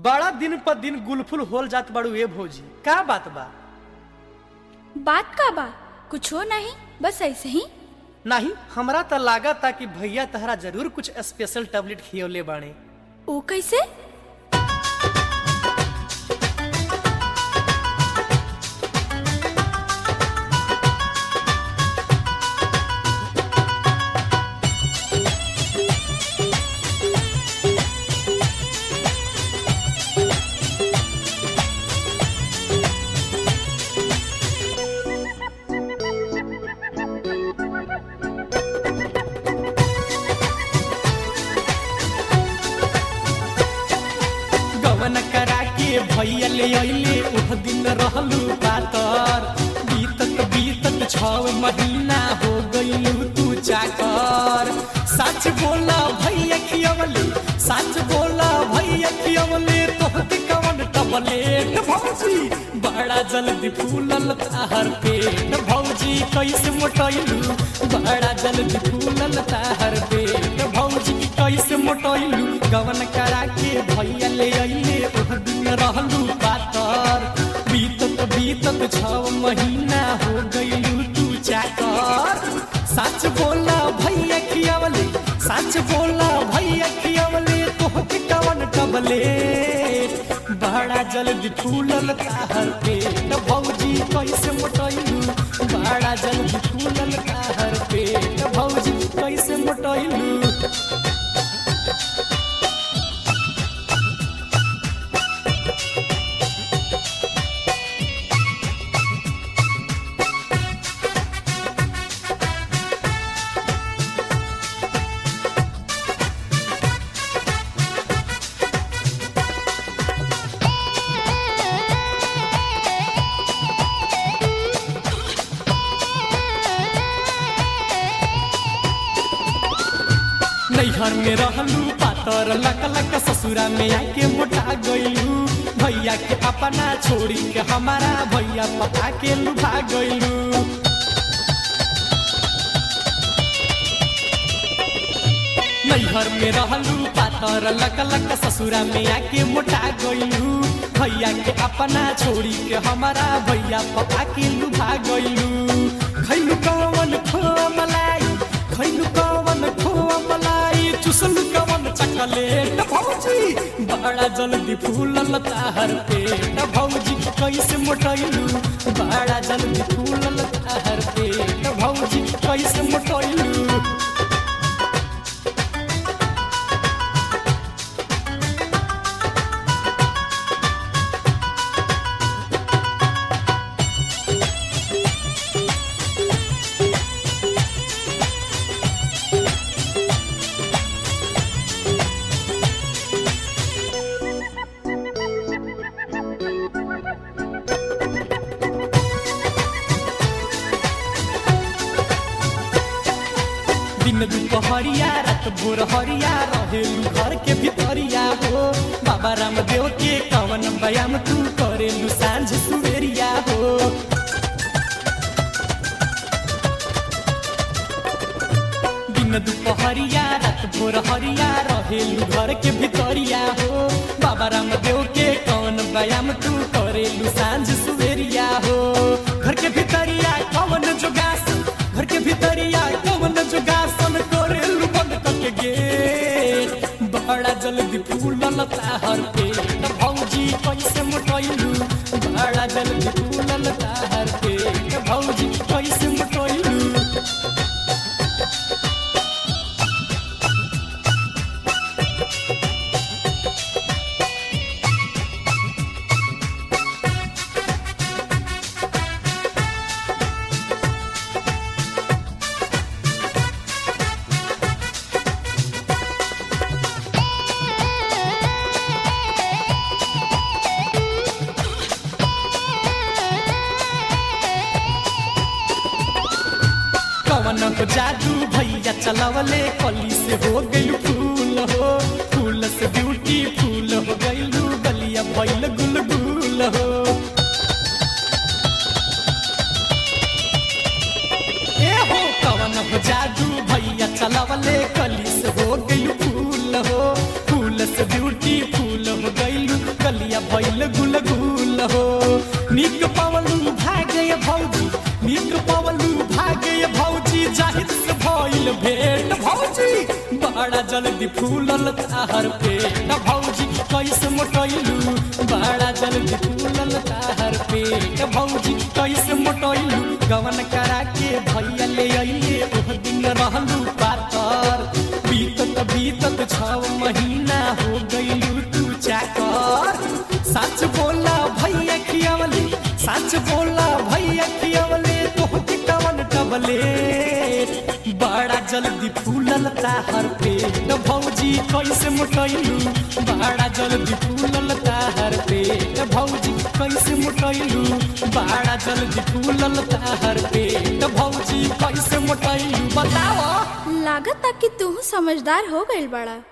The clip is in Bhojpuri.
बड़ा दिन पर दिन गुलफुल होल जात बाड़ू ए भौजी का बात बा बात का बा कुछ हो नहीं बस ऐसे ही नहीं हमरा त लागता कि भैया तहरा जरूर कुछ स्पेशल टैबलेट खियौले बाणे ओ कैसे गवन करा के भैया ले अइले उह दिन रहलू पातर बीतत बीतत छव महीना हो गइलू तू चाकर सच बोला भैया खियवले सच बोला भैया खियवले तोहके कवन टबलेट भौजी बड़ा जल्दी फूलल ताहर पेट भौजी कैसे मोटैलू बड़ा जल्दी फूलल ताहर पेट भौजी कैसे मोटैलू गवन करा के भैया ले अइले ओह दिन रहलू पातर बीतत बीतत छव महीना हो गइलू तू चाकर सच बोला भैया खियावले सच बोला भैया खियावले तोहके कवन कबले बड़ा जल्दी फूलल ताहर पेट भौजी कैसे मोटैलू बड़ा जल्दी फूलल ताहर पेट भौजी कैसे मोटैलू नैहर में रहलू पातर लक लक ससुरा में आके मोटा गइलू भैया के अपना छोड़ी के हमारा भैया पता के लुभा गइलू नैहर में रहलू पातर लक लक ससुरा में आके मोटा गइलू भैया के अपना छोड़ी के हमारा भैया पता के लुभा गइलू खैलू कवन खोआ मलाई खैलू कवन खोआ मलाई चुसलू कवन चकलेट भौजी बड़ा जल्दी फूलल ताहर पेट भौजी कैसे मोटैलू बड़ा जल्दी फूलल ताहर पेट भौजी कैसे मोटैलू दिन दुपहरिया रात भोर हरिया रहेलू घर के भितरिया हो बाबा रामदेव के कवन व्यायाम तू करेलू सांझ सुबेरिया हो दिन दुपहरिया रात भोर हरिया रहेलू घर के भितरिया हो बाबा रामदेव के कवन व्यायाम तू करेलू सांझ सुबेरिया हो घर के भितरिया कवन जोगासन घर के भितरिया कवन जोगासन करेलू बंद करके गेट बड़ा जल्दी फूलल ताहर पेट भौजी कैसे मोटैलू बड़ा जल्दी फूलल ताहर पेट भौजी कैसे मोटैलू कवन हो जादू भैया चलावले कली से हो गइलू फूल हो फूल से ब्यूटी फूल हो गइलू गलिया भइल गुलगुल हो ए हो कवन हो जादू भैया चलावले कली से हो गइलू फूल हो फूल से ब्यूटी फूल हो गइलू भइल गुल गुल हो निक पवलू भागे भौजी निक पवलू भागे भौजी जाहिद से भइल भेट भौजी बड़ा जल्दी फूलल ताहर पेट भौजी कैसे मोटैलू बड़ा जल्दी फूलल ताहर पेट भौजी कैसे मोटैलू गवन करा के भैया ले अइले ओह दिन रहलू पातर बीतत बीतत छव महीना हो गइलू तू चाकर सच बोला भैया खियावले सच बोला भैया खियावले तोहके कवन टबले बड़ा जल्दी फूलल ताहर पेट भौजी कैसे मोटैलू बड़ा जल्दी फूलल ताहर पेट भौजी कैसे मोटैलू बड़ा जल्दी फूलल ताहर पेट भौजी कैसे मोटैलू बताओ लागत कि तू समझदार हो गइल बड़ा